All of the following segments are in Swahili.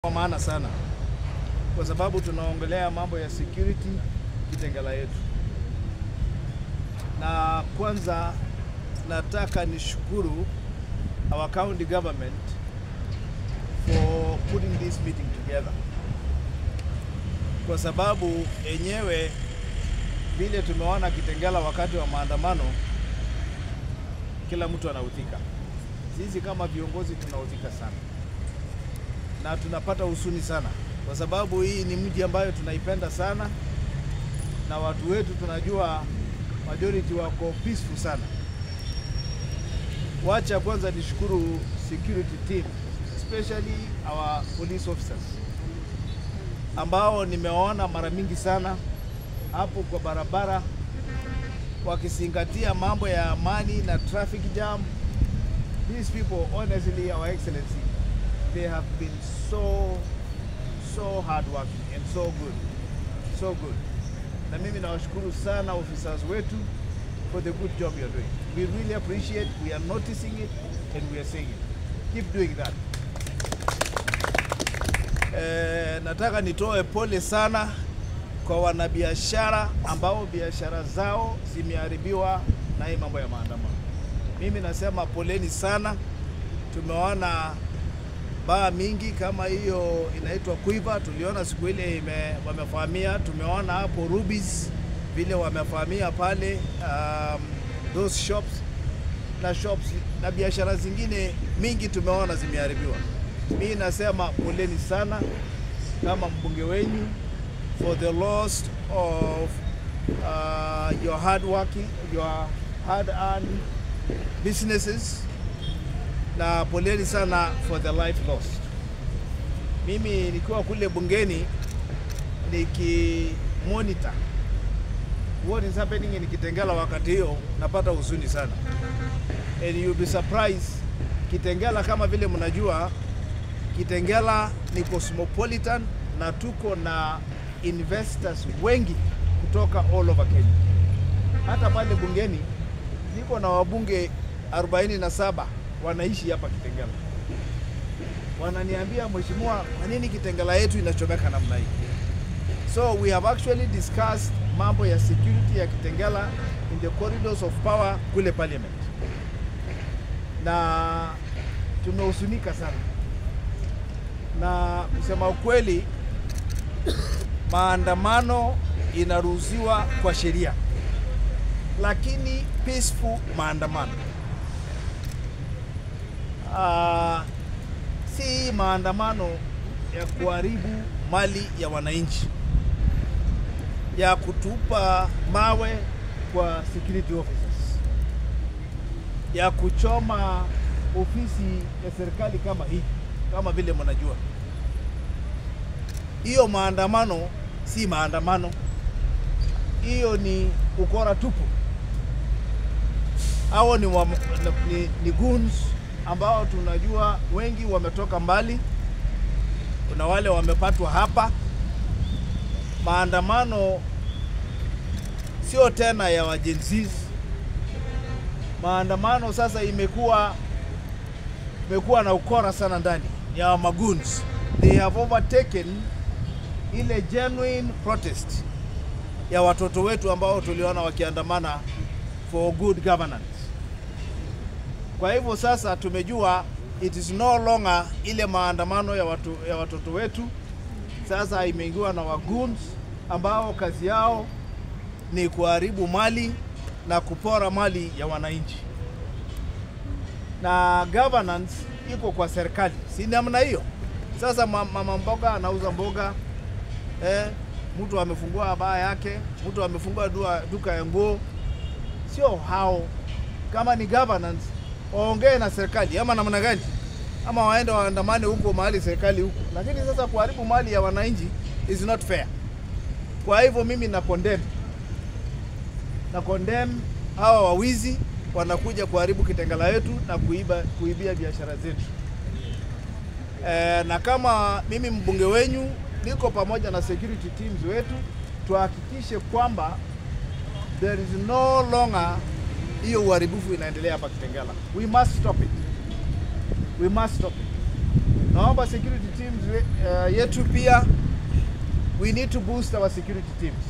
Kwa maana sana kwa sababu tunaongelea mambo ya security Kitengela yetu, na kwanza nataka nishukuru our county government for putting this meeting together, kwa sababu enyewe vile tumeona Kitengela wakati wa maandamano, kila mtu anaudhika. Sisi kama viongozi tunaudhika sana na tunapata husuni sana kwa sababu hii ni mji ambayo tunaipenda sana na watu wetu tunajua majority wako peaceful sana. Wacha kwanza nishukuru security team especially our police officers ambao nimewaona mara mingi sana hapo kwa barabara wakizingatia mambo ya amani na traffic jam. These people honestly, our excellency they have been so so hardworking and so good so good na mimi nawashukuru sana officers wetu for the good job you're doing we really appreciate we are noticing it and we are saying it keep doing that eh, nataka nitoe pole sana kwa wanabiashara ambao biashara zao zimeharibiwa na hii mambo ya maandamano mimi nasema poleni sana tumeona baa mingi kama hiyo inaitwa Quiver, tuliona siku ile ime, wamefahamia. Tumeona hapo Rubies vile wamefahamia pale, um, those shops na shops na biashara zingine mingi tumeona zimeharibiwa. Mi nasema poleni sana kama mbunge wenyu for the loss of uh, your hard working, your hard earned businesses na poleni sana for the life lost. Mimi nikiwa kule bungeni nikimonitor what is happening in Kitengela wakati hiyo, napata huzuni sana and you'll be surprised. Kitengela kama vile mnajua, Kitengela ni cosmopolitan na tuko na investors wengi kutoka all over Kenya. Hata pale bungeni niko na wabunge 47 wanaishi hapa Kitengela. Wananiambia, mheshimiwa, kwa nini Kitengela yetu inachomeka namna hii? So we have actually discussed mambo ya security ya Kitengela in the corridors of power kule parliament, na tumehusunika sana, na kusema ukweli, maandamano inaruhusiwa kwa sheria, lakini peaceful maandamano Uh, si maandamano ya kuharibu mali ya wananchi, ya kutupa mawe kwa security officers, ya kuchoma ofisi ya serikali kama hii, kama vile mnajua. Hiyo maandamano si maandamano, hiyo ni ukora tupu. Hao ni, wa, ni, ni goons ambao tunajua wengi wametoka mbali. Kuna wale wamepatwa hapa. Maandamano sio tena ya wajenzis. Maandamano sasa imekuwa imekuwa na ukora sana ndani ya magoons. They have overtaken ile genuine protest ya watoto wetu ambao tuliona wakiandamana for good governance. Kwa hivyo sasa tumejua it is no longer ile maandamano ya, watu, ya watoto wetu. Sasa imeingiwa na wagoons ambao kazi yao ni kuharibu mali na kupora mali ya wananchi, na governance iko kwa serikali, si namna hiyo? Sasa mama mboga anauza mboga eh, mtu amefungua baa yake, mtu amefungua duka ya nguo, sio hao. Kama ni governance waongee na serikali ama namna gani, ama waende waandamane huko mahali serikali huko, lakini sasa kuharibu mali ya wananchi is not fair. Kwa hivyo mimi na condemn na condemn hawa wawizi wanakuja kuharibu Kitengela yetu na kuiba, kuibia biashara zetu. E, na kama mimi mbunge wenyu niko pamoja na security teams wetu tuhakikishe kwamba there is no longer hiyo uharibifu inaendelea hapa Kitengela. We must stop it. We must stop it. naomba security teams uh, yetu pia we need to boost our security teams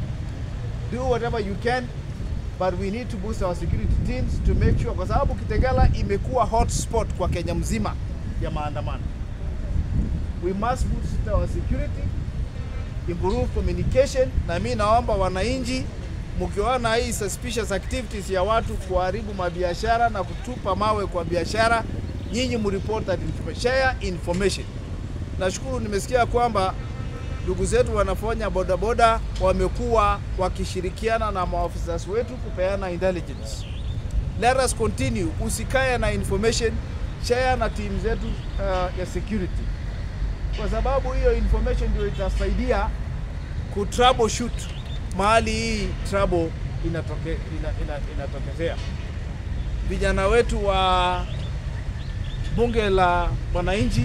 do whatever you can but we need to boost our security teams to make sure kwa sababu Kitengela imekuwa hotspot kwa Kenya mzima ya maandamano we must boost our security improve communication na mi naomba wananchi mkiona hii suspicious activities ya watu kuharibu mabiashara na kutupa mawe kwa biashara, nyinyi mreport that information, share information. Nashukuru nimesikia kwamba ndugu zetu wanafanya bodaboda wamekuwa wakishirikiana na maafisa wetu kupeana intelligence. Let us continue, usikae na information, share na team zetu uh, ya security, kwa sababu hiyo information ndio itasaidia ku troubleshoot mahali hii trouble inatoke, ina, ina, inatokezea. Vijana wetu wa bunge la wananchi,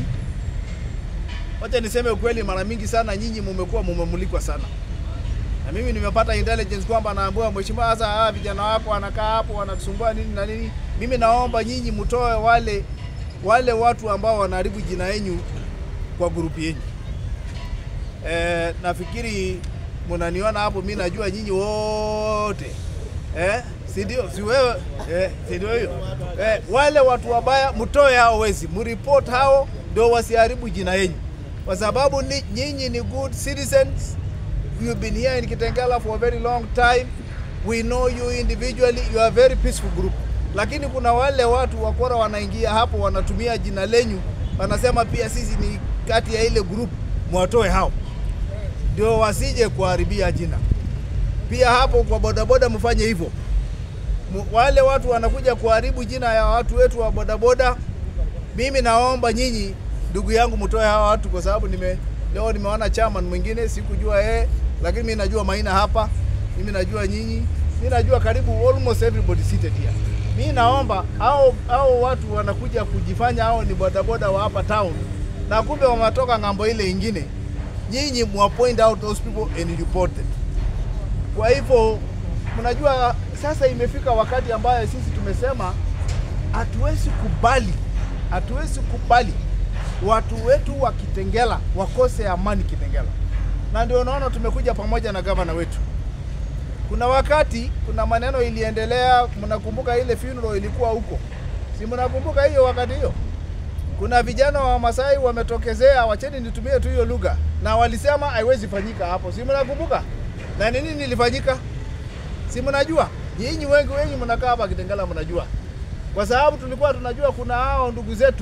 wacha niseme ukweli, mara mingi sana nyinyi mumekuwa mumemulikwa sana, na mimi nimepata intelligence kwamba naambiwa mheshimiwa, sasa hawa vijana wako wanakaa hapo wanatusumbua nini na nini. Mimi naomba nyinyi mtoe wale wale watu ambao wanaharibu jina yenu kwa grupu yenu. E, nafikiri mnaniona hapo, mi najua nyinyi wote eh, si ndio? Si wewe eh, si ndio hiyo eh, wale watu wabaya mtoe hao wezi, mreport hao ndio wasiharibu jina yenu, kwa sababu ni, nyinyi ni good citizens. You've been here in Kitengela for a very long time. We know you individually, you are a very peaceful group, lakini kuna wale watu wakora wanaingia hapo wanatumia jina lenyu, wanasema pia sisi ni kati ya ile group, mwatoe hao ndio wasije kuharibia jina. Pia hapo kwa bodaboda mfanye hivyo. Wale watu wanakuja kuharibu jina ya watu wetu wa bodaboda, mimi naomba nyinyi, ndugu yangu, mtoe hawa watu, kwa sababu nime leo nimeona chairman mwingine sikujua yeye, lakini mimi najua Maina hapa, mimi najua nyinyi, mimi najua karibu almost everybody seated here. Mimi naomba hao hao watu wanakuja kujifanya hao ni bodaboda wa hapa town, na kumbe wametoka ng'ambo ile ingine nyinyi mwa point out those people and report them. Kwa hivyo mnajua sasa imefika wakati ambayo sisi tumesema hatuwezi kubali, hatuwezi kubali watu wetu wa Kitengela wakose amani Kitengela, na ndio unaona tumekuja pamoja na gavana wetu. Kuna wakati kuna maneno iliendelea, mnakumbuka ile funeral ilikuwa huko, si mnakumbuka hiyo wakati hiyo? kuna vijana wa Masai wametokezea, wacheni nitumie tu hiyo lugha, na walisema haiwezi fanyika hapo, si mnakumbuka? Na nini nilifanyika? Si mnajua? Nyinyi wengi wengi mnakaa hapa Kitengela, mnajua, kwa sababu tulikuwa tunajua kuna hao ndugu zetu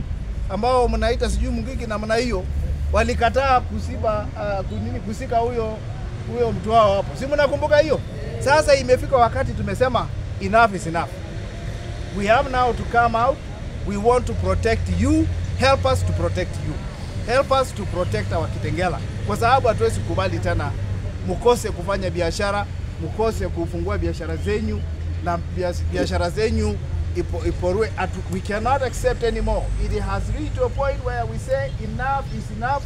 ambao mnaita sijui Mungiki na mna hiyo, walikataa kusiba uh, kunini kusika huyo huyo mtu wao hapo, si mnakumbuka hiyo? Sasa imefika wakati tumesema enough is enough, we have now to come out we want to protect you help us to protect you help us to protect our Kitengela, kwa sababu hatuwezi kubali tena mkose kufanya biashara, mkose kufungua biashara zenyu na biashara zenyu ipo, iporue. We cannot accept anymore. It has reached to a point where we say enough is enough.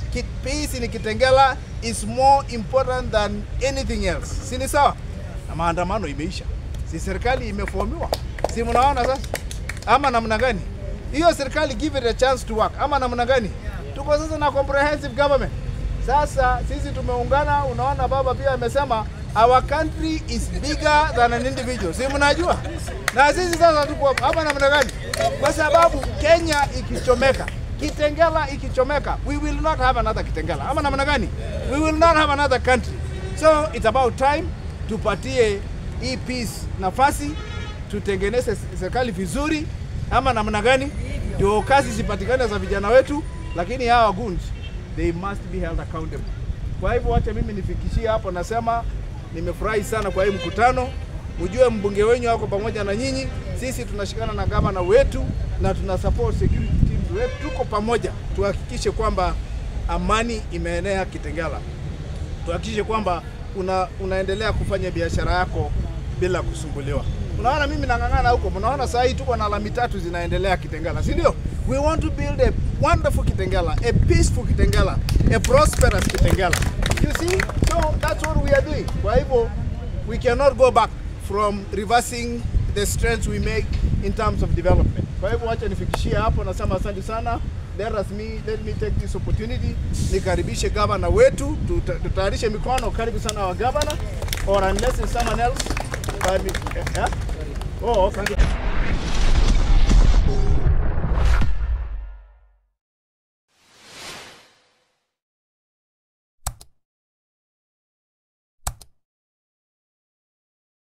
Peace in Kitengela is more important than anything else. Si ni sawa? Na maandamano imeisha, si serikali imefomiwa, si mnaona sasa ama namna gani? Hiyo serikali give it a chance to work, ama namna gani? Tuko sasa na comprehensive government. Sasa sisi tumeungana, unaona baba pia amesema our country is bigger than an individual, si mnajua? Na sisi sasa tuko hapa, ama namna gani? Kwa sababu Kenya ikichomeka, Kitengela ikichomeka, we will not have another Kitengela, ama namna gani? We will not have another country. So it's about time tupatie hii peace nafasi tutengeneze serikali vizuri, ama namna gani, ndio kazi zipatikane za vijana wetu, lakini hawa goons they must be held accountable. Kwa hivyo wacha mimi nifikishie hapo, nasema nimefurahi sana kwa hii mkutano. Mjue mbunge wenyu wako pamoja na nyinyi, sisi tunashikana na gavana wetu na tuna support security teams wetu, tuko pamoja, tuhakikishe kwamba amani imeenea Kitengela, tuhakikishe kwamba una, unaendelea kufanya biashara yako bila kusumbuliwa. Unaona mimi nang'ang'ana huko, mnaona saa hii tuko na lami tatu zinaendelea Kitengela, si ndio? We want to build a wonderful Kitengela, a peaceful Kitengela, a prosperous Kitengela. You see? So that's what we are doing. Kwa hivyo we cannot go back from reversing the strengths we make in terms of development. Kwa hivyo wacha nifikishie hapo, nasema asante sana let us me let me take this opportunity nikaribishe gavana wetu, tuta- tutayarishe mikono. Karibu sana wa gavana, or unless it's someone else. But, eh, eh? Oh, okay.